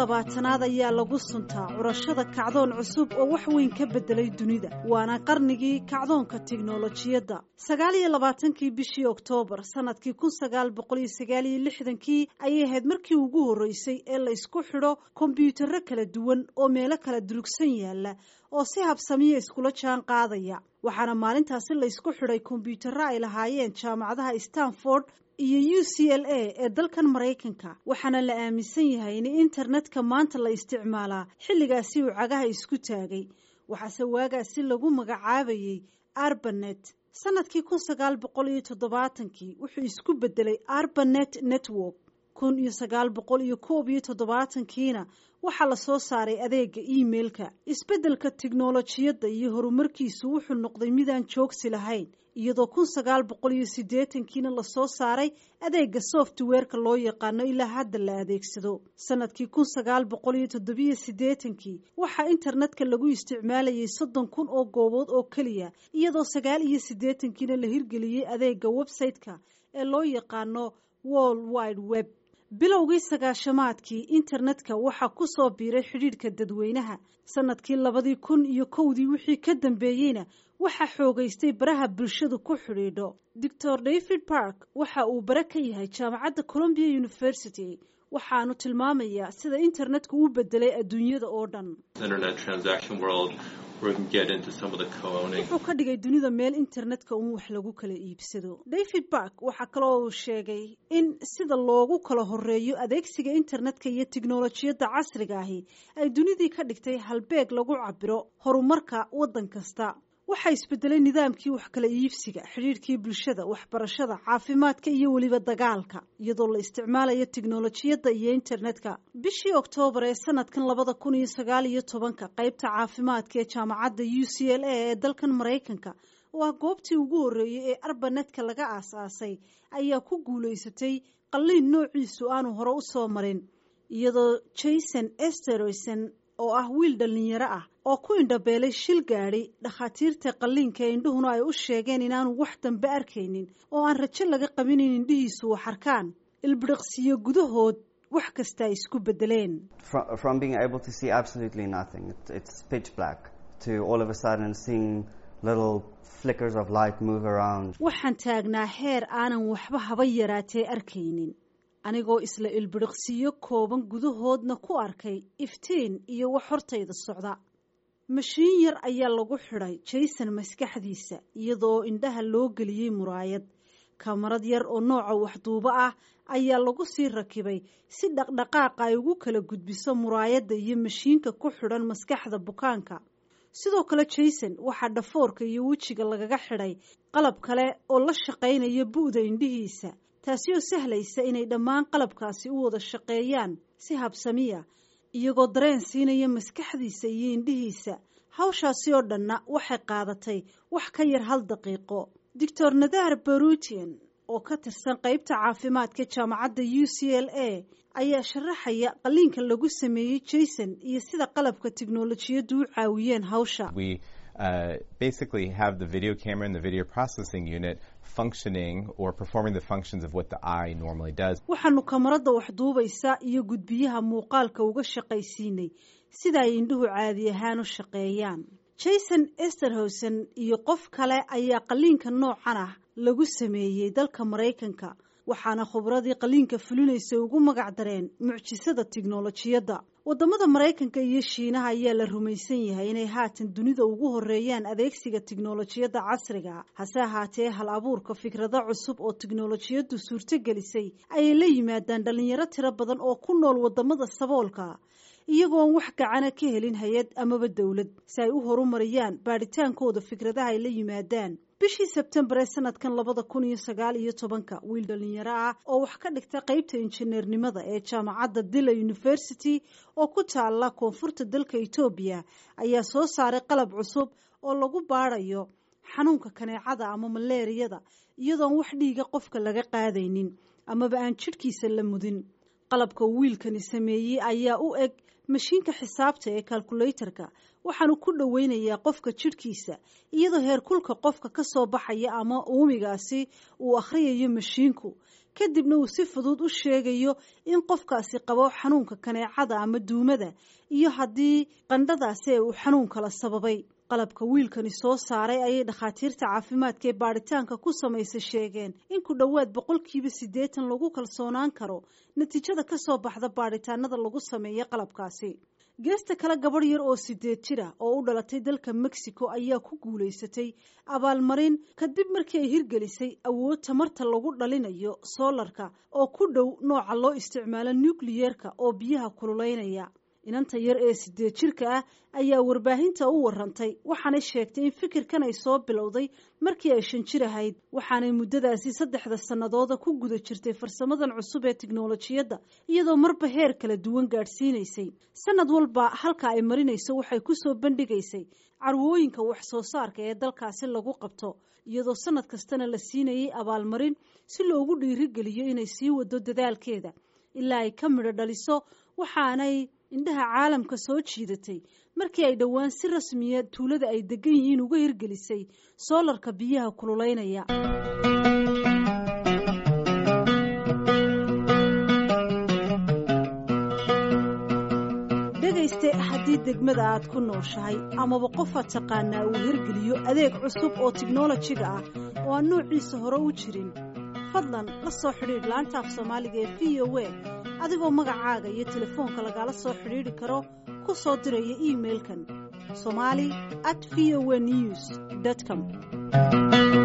labaatanaad ayaa lagu suntaa curashada kacdoon cusub oo wax weyn ka beddelay dunida waana qarnigii kacdoonka tiknolojiyadda sagaal iyo labaatankii bishii oktoobar sanadkii kun sagaal boqol iyo sagaal iyo lixdankii ayay ahayd markii ugu horreysay ee la isku xidho kombyuutarro kala duwan oo meelo kala durugsan yaalla oo si habsamiya iskula jaan qaadaya waxaana maalintaasi la isku xidhay kombyuutarro ay lahaayeen jaamacadaha stanford iyo u c l a ee dalkan maraykanka waxaana la aaminsan yahay in internetka maanta la isticmaalaa xilligaasi uu cagaha isku taagay waxaase waagaasi lagu magacaabayey arbanet sanadkii kun sagaal boqol iyo toddobaatankii wuxuu isku bedelay arbanet network kun iyo sagaal boqol iyo koob iyo toddobaatankiina waxaa la soo saaray adeega emailka isbeddelka tiknolojiyadda iyo horumarkiisu wuxuu noqday midaan joogsi lahayn iyadoo kun sagaal boqol iyo siddeetankiina lasoo saaray adeega softwareka loo yaqaano ilaa hadda la adeegsado sanadkii kun sagaal boqol iyo toddobiyo siddeetankii waxaa internetka lagu isticmaalayay soddon kun oo goobood oo keliya iyadoo sagaal iyo siddeetankiina la hirgeliyey adeega website-ka ee loo yaqaano world wide web bilowgii sagaashamaadkii internetka waxaa ku soo biiray xidhiidhka dadweynaha sanadkii labadii kun iyo kowdii wixii ka dambeeyeyna waxaa xoogaystay baraha bulshadu ku xidhiidho doctor david park waxa uu bare ka yahay jaamacadda columbia university waxaanu tilmaamayaa sida internetku u bedelay adduunyada oo dhan wuxuu ka dhigay dunida meel internetka uun wax lagu kala iibsado david bark waxaa kaloo uu sheegay in sida loogu kala horeeyo adeegsiga internetka iyo tiknolojiyadda casriga ahi ay dunidii ka dhigtay halbeeg lagu cabiro horumarka waddan kasta waxaa isbedelay nidaamkii wax kala iibsiga xidhiidhkii bulshada waxbarashada caafimaadka iyo weliba dagaalka iyadoo la isticmaalayo tiknolojiyadda iyo internetka bishii oktoobar ee sanadkan labada kun iyo sagaal iyo tobanka qeybta caafimaadka ee jaamacadda u c l a ee dalkan maraykanka oo ah goobtii ugu horreeyey ee arbanetka laga aas-aasay ayaa ku guulaysatay qalliin noociisu aanu hore u soo marin iyadoo jason esteroson oo ah wiil dhallinyaro ah oo ku indhabeelay shil gaadhi dhakhaatiirta qalliinka ee indhuhuna ay u sheegeen inaanu wax dambe arkaynin oo aan rajo laga qabin in indhihiisu wax arkaan ilbidhiqsiyo gudahood wax kasta ay isku bedeleen waxaan taagnaa heer aanan waxba haba yaraatee arkaynin anigoo isla ilbidhiqsiyo kooban gudahoodna ku arkay iftiin iyo wax hortayda socda mashiin yar ayaa lagu xidhay jason maskaxdiisa iyadoo indhaha loo geliyey muraayad kamarad yar oo nooca waxduubo ah ayaa lagu sii rakibay si dhaqdhaqaaqa ay ugu kala gudbiso muraayadda iyo mashiinka ku xidhan maskaxda bukaanka sidoo kale jason waxaa dhafoorka iyo wejiga lagaga xidhay qalab kale oo la shaqaynaya bu'da indhihiisa taasi oo sahlaysa inay dhammaan qalabkaasi u wada shaqeeyaan si habsamiya iyagoo dareen siinaya maskaxdiisa iyo indhihiisa hawshaasi oo dhanna waxay qaadatay wax ka yar hal daqiiqo doctor nadar barutian oo ka tirsan qeybta caafimaadka jaamacadda u c l a ayaa sharaxaya qalliinka lagu sameeyey jason iyo sida qalabka tiknolojiyaddu u caawiyeen hawsha Uh, basically have the video camera and the video processing unit functioning or performing the functions of what the eye normally does. waxaanu kamarada wax duubaysa iyo gudbiyaha muuqaalka uga shaqaysiinay sida ay indhuhu caadi ahaan u shaqeeyaan jason esterhosen iyo qof kale ayaa qalliinka noocan ah lagu sameeyey dalka maraykanka waxaana khubradii qalliinka fulinaysa ugu magac dareen mucjisada tiknolojiyadda waddamada maraykanka iyo shiinaha ayaa la rumaysan yahay inay haatan dunida ugu horeeyaan adeegsiga tiknolojiyadda casriga hase ahaatee hal abuurka fikrado cusub oo tiknolojiyaddu suurtogelisay ayay la yimaadaan dhallinyaro tiro badan oo ku nool waddamada saboolka iyagoon wax gacana ka helin hay-ad amaba dowlad si ay u horumariyaan baadhitaankooda fikradaha ay la yimaadaan bishii sebtembar ee sanadkan labada kun iyo sagaal iyo tobanka wiil dhallinyaro ah oo wax ka dhigta qeybta injineernimada ee jaamacadda dila university oo ku taala koonfurta dalka etoobiya ayaa soo saaray qalab cusub oo lagu baadhayo xanuunka kaneecada ama maleeriyada iyadoon wax dhiiga qofka laga qaadaynin amaba aan jidhkiisa la mudin qalabka wiilkani sameeyey ayaa u eg mashiinka xisaabta ee kalkulaytarka waxaanu ku dhoweynayaa qofka jidhkiisa iyadoo heerkulka qofka ka soo baxaya ama uumigaasi uu akhriyayo mashiinku kadibna uu si fudud u sheegayo in qofkaasi qabo xanuunka kaneecada ama duumada iyo haddii qandhadaasi ee uu xanuun kala sababay qalabka wiilkani soo saaray ayay dhakhaatiirta caafimaadka ee baadhitaanka ku samaysay sheegeen in ku dhowaad boqolkiiba siddeetan lagu kalsoonaan karo natiijada ka soo baxda baadhitaanada lagu sameeya qalabkaasi geesta kale gabadh yar oo sideed jir ah oo u dhalatay dalka mexico ayaa ku guulaysatay abaalmarin kadib markii ay hirgelisay awood tamarta lagu dhalinayo soolarka oo ku dhow nooca loo isticmaalo nukliyeerka oo biyaha kululeynaya inanta yar ee sideed jirka ah ayaa warbaahinta u warantay waxaanay sheegtay in fikirkan ay soo bilowday markii ay shan jir ahayd waxaanay muddadaasi saddexda sannadooda ku guda jirtay farsamadan cusub ee tiknolojiyadda iyadoo marba heer kala duwan gaadhsiinaysay sanad walba halka ay marinayso waxay kusoo bandhigaysay carwooyinka wax soo saarka ee dalkaasi lagu qabto iyadoo sanad kastana la siinayay abaalmarin si loogu dhiirigeliyo inay sii wado dadaalkeeda ilaa ay ka midho dhaliso waxaanay indhaha caalamka soo jiidatay markii ay dhowaan si rasmiya tuulada ay degan yihiin uga hirgelisay soolarka biyaha kululeynaya dhegayste haddii degmada aad ku nooshahay amaba qofaad taqaanaa uu hirgeliyo adeeg cusub oo tiknolojiga ah oo aan noociisa hore u jirin fadlan la soo xidhiidh laanta af soomaaliga ee v o a adigoo magacaaga iyo telefoonka lagala soo xidhiidhi karo ku soo diraya iimailkan somali at v o a news com